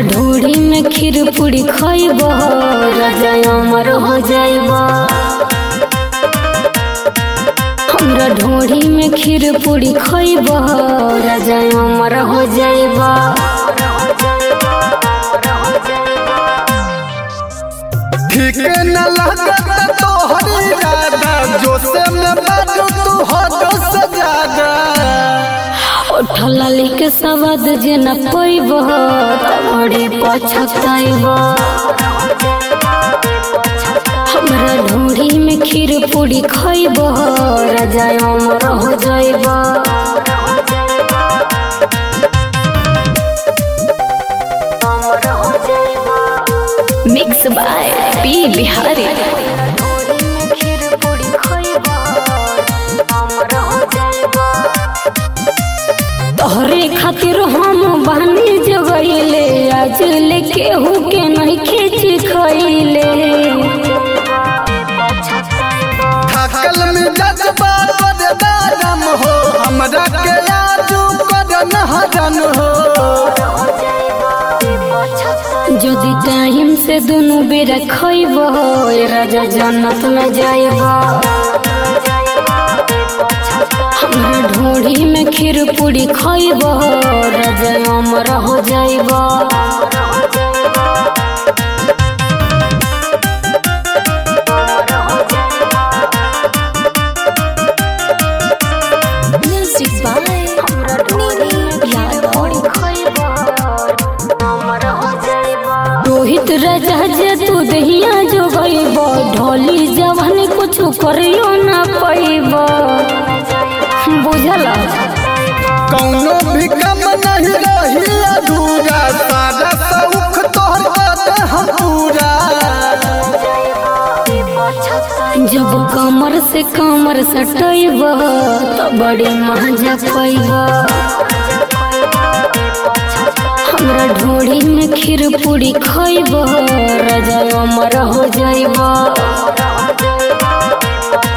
ढोरी में खीर पूरी खइब राजा अमर हो जाइब हमरा ढोरी में खीर पूरी खइब राजा अमर हो जाइब ठीक न लगत तोहरी इरादा जोसे में बाजू तू हद से ज्यादा उठल के सवाद जे न पैब तबड़ी पछताइब हमरा ढोरी में खीर पूरी खइब राजा अमर हो जाइब मिक्स बाय पी बिहारी तोहरे खातिर हम बहनी जगैले आज लेके हु के नहीं खींच खैले थकल में जज्बा कर दारम हो हमरा के आजू कर नहरन हो यदि टाइम से दोनों बेरा खइब राजा जन्नत में जाइब हमरा ढोरी में खीर पूरी खइब राजा अमर हो जाइब म्यूजिक बाय रोहित राजा जे तू दहिया जो गईब ढोली जवानी कुछ करियो ना पैब बुझल कौनो भी कम नहीं रही अधूरा सारा सौख तोहर बात हम पूरा जब कमर से कमर सटैब तो बड़ी मजा पैब हमरा ढोरी में खीर पूरी खइब राजा अमर हो जाइब